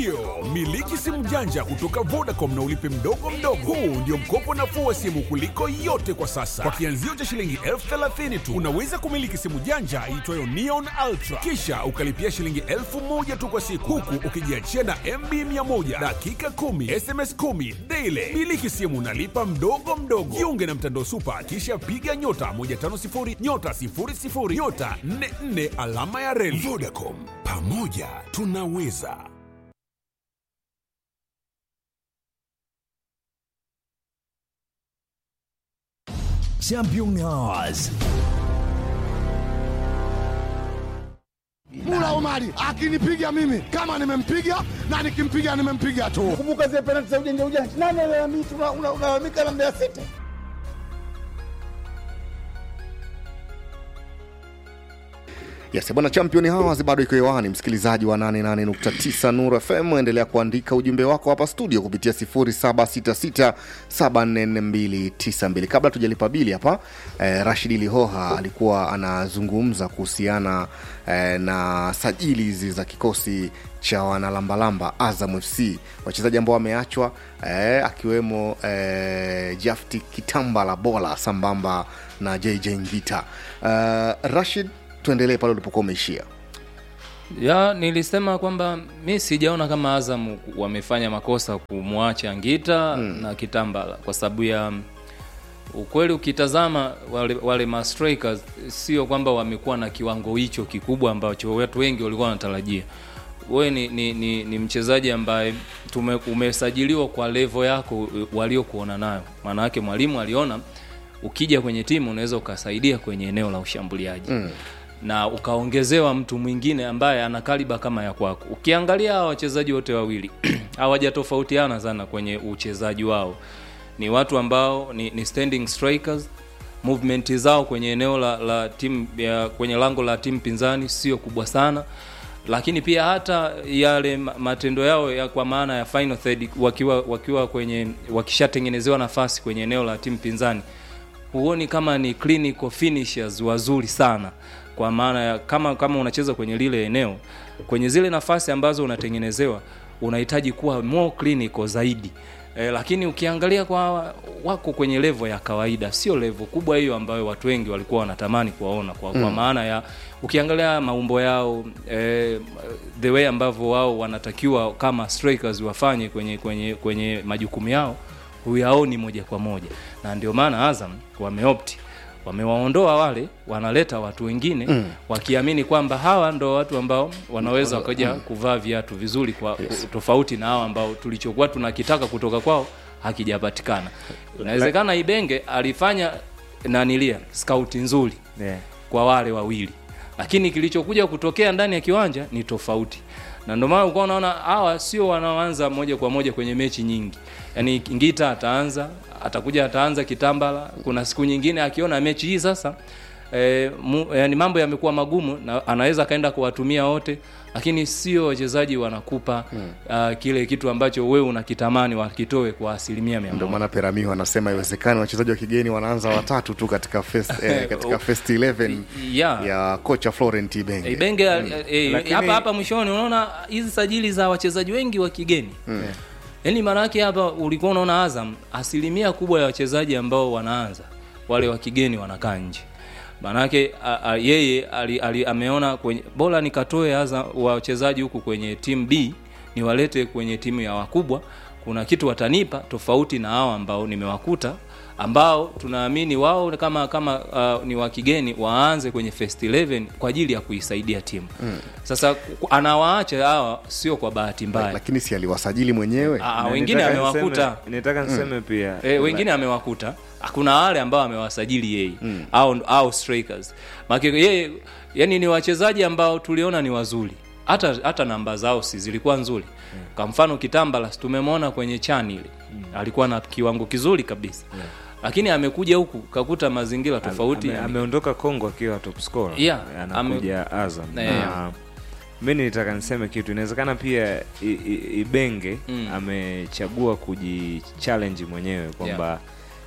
Ndiyo, miliki simu janja kutoka Vodacom na ulipe mdogo mdogo. Huu ndio mkopo nafuu wa simu kuliko yote kwa sasa. Kwa kianzio cha shilingi elfu thelathini tu unaweza kumiliki simu janja iitwayo Neon Ultra, kisha ukalipia shilingi elfu moja tu kwa siku, huku ukijiachia na MB 100 dakika 10 SMS 10 daily. Miliki simu unalipa mdogo mdogo. Jiunge na mtandao Super, kisha piga nyota 150 nyota 00 nyota 44 alama ya reli. Vodacom, pamoja tunaweza. Championnats. Mula Omari akinipiga mimi kama nimempiga na nikimpiga nimempiga tu. Kumbuka zile penalti za ujanja ujanja, nani alalamika? Unalalamika na Mbeya City. Yes, bwana champion hawa bado iko hewani, msikilizaji wa 88.9 Nuru FM, endelea kuandika ujumbe wako hapa studio kupitia 0766744292. Kabla tujalipa bili hapa eh, Rashidi Lihoha alikuwa anazungumza kuhusiana eh, na sajili hizi za kikosi cha wanalambalamba Azam FC, wachezaji ambao wameachwa eh, akiwemo eh, Jafti Kitambala Bola sambamba na JJ Ngita. Eh, Rashid tuendelee pale ulipokuwa umeishia ya nilisema kwamba mi sijaona kama Azam wamefanya makosa kumwacha Ngita mm. na Kitambala kwa sababu ya ukweli, ukitazama wale, wale ma strikers sio kwamba wamekuwa na kiwango hicho kikubwa ambacho watu wengi walikuwa wanatarajia. Wewe ni, ni, ni, ni mchezaji ambaye tume, umesajiliwa kwa levo yako waliokuona nayo. Maana yake mwalimu aliona ukija kwenye timu unaweza ukasaidia kwenye eneo la ushambuliaji mm na ukaongezewa mtu mwingine ambaye ana kaliba kama ya kwako. Ukiangalia hawa wachezaji wote wawili hawajatofautiana sana kwenye uchezaji wao, ni watu ambao ni, ni standing strikers. Movement zao kwenye eneo la, la timu ya kwenye lango la timu pinzani sio kubwa sana, lakini pia hata yale matendo yao ya kwa maana ya final third, wakiwa wakiwa kwenye wakishatengenezewa nafasi kwenye eneo la timu pinzani, huoni kama ni clinical finishers wazuri sana kwa maana ya kama kama unacheza kwenye lile eneo kwenye zile nafasi ambazo unatengenezewa unahitaji kuwa more clinical zaidi e, lakini ukiangalia kwa wako kwenye levo ya kawaida sio levo kubwa hiyo ambayo watu wengi walikuwa wanatamani kuwaona kwa, mm. kwa maana ya ukiangalia maumbo yao e, the way ambavyo wao wanatakiwa kama strikers wafanye kwenye kwenye kwenye majukumu yao huyaoni moja kwa moja na ndio maana Azam wameopti wamewaondoa wale wanaleta watu wengine mm. wakiamini kwamba hawa ndo watu ambao wanaweza wakaja mm. kuvaa viatu vizuri kwa yes. tofauti na hawa ambao tulichokuwa tunakitaka kutoka kwao hakijapatikana inawezekana ibenge alifanya nanilia skauti nzuri yeah. kwa wale wawili lakini kilichokuja kutokea ndani ya kiwanja ni tofauti na ndio maana ukawa unaona hawa sio wanaoanza moja kwa moja kwenye mechi nyingi yaani ngita ataanza atakuja ataanza kitambala kuna siku nyingine akiona mechi hii sasa e, mu, yani mambo yamekuwa magumu na anaweza akaenda kuwatumia wote lakini sio wachezaji wanakupa hmm. uh, kile kitu ambacho wewe unakitamani wakitoe kwa asilimia mia ndio maana Peramiho anasema iwezekani wachezaji wa kigeni wanaanza watatu tu katika first, eh, katika first 11 yeah. ya kocha Florent Ibenge Ibenge hmm. eh, Lakini... hapa hapa mwishoni unaona hizi sajili za wachezaji wengi wa kigeni hmm. yaani maana yake hapa ulikuwa unaona Azam asilimia kubwa ya wachezaji ambao wanaanza wale wa kigeni wanakaa nje maanake yeye ali, ali, ameona kwenye bora nikatoe aza wachezaji huku kwenye timu B niwalete kwenye timu ya wakubwa kuna kitu watanipa tofauti na hao ambao nimewakuta ambao tunaamini wao kama kama uh, ni wa kigeni waanze kwenye first 11 kwa ajili ya kuisaidia timu mm. Sasa anawaacha hawa sio kwa bahati mbaya, lakini si aliwasajili mwenyewe. Aa, wengine amewakuta, nitaka niseme mm. pia e, wengine amewakuta kuna wale ambao amewasajili yeye mm. au, au strikers Maki, yeye yani ni wachezaji ambao tuliona ni wazuri hata hata namba zao si zilikuwa nzuri mm. kwa mfano kitambala tumemwona kwenye chani ile mm. alikuwa na kiwango kizuri kabisa yeah. lakini amekuja huku kakuta mazingira tofauti ame, ameondoka Kongo akiwa top scorer yeah, anakuja ame... Azam yeah. na mi nilitaka niseme kitu inawezekana pia I, I, Ibenge mm. amechagua kujichallenge mwenyewe kwamba yeah.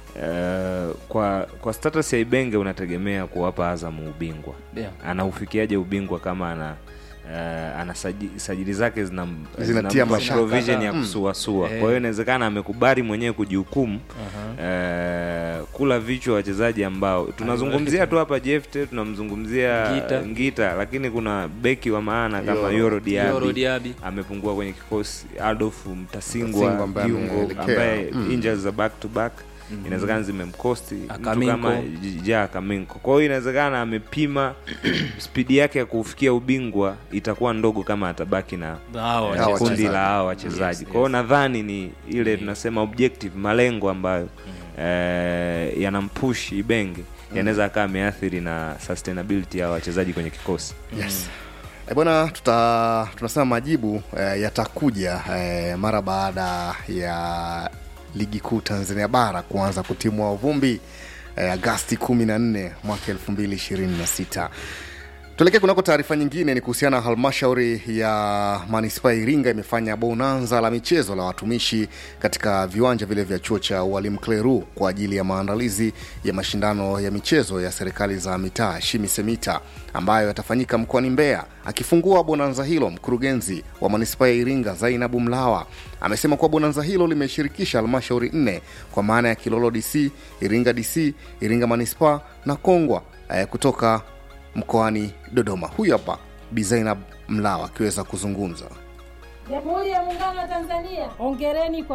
Uh, kwa kwa status ya Ibenge unategemea kuwapa Azam ubingwa yeah. Anaufikiaje ubingwa kama ana Uh, ana saji- sajili zake zina Zinatia zinampa mashaka. provision ya Mm. kusuasua Eh. kwa hiyo inawezekana amekubali mwenyewe kujihukumu uh, kula vichwa wachezaji ambao tunazungumzia tu hapa Jefte tunamzungumzia Ngita. Ngita lakini kuna beki wa maana kama Yoro. Yoro Diaby, Yoro Diaby. amepungua kwenye kikosi Adolf Mtasingwa Mtasingwa ambaye kiungo ameelekea. ambaye Mm. injuries za back to back inawezekana zimemkosti mtu Akaminko. kama J- ja Kaminko. Kwa hiyo inawezekana amepima spidi yake ya kufikia ubingwa itakuwa ndogo kama atabaki na Hawa eh, Hawa kundi wachezaji. la hawa wachezaji. Kwa hiyo nadhani ni ile tunasema objective, malengo ambayo eh, yanampush Ibenge yanaweza akawa ameathiri na sustainability ya wachezaji kwenye kikosi. yes E bwana tuta tunasema majibu eh, yatakuja eh, mara baada ya ligi kuu tanzania bara kuanza kutimua vumbi eh, agasti 14 mwaka 2026 tuelekee kunako taarifa nyingine ni kuhusiana na halmashauri ya manispaa ya iringa imefanya bonanza la michezo la watumishi katika viwanja vile vya chuo cha ualimu kleru kwa ajili ya maandalizi ya mashindano ya michezo ya serikali za mitaa shimisemita ambayo yatafanyika mkoani mbeya akifungua bonanza hilo mkurugenzi wa manispaa ya iringa zainabu mlawa amesema kuwa bonanza hilo limeshirikisha halmashauri nne kwa maana ya kilolo dc iringa dc iringa manispaa na kongwa eh, kutoka mkoani Dodoma. Huyu hapa Bi Zainab Mlawa akiweza kuzungumza. Jamhuri ya Muungano wa Tanzania, hongereni kwa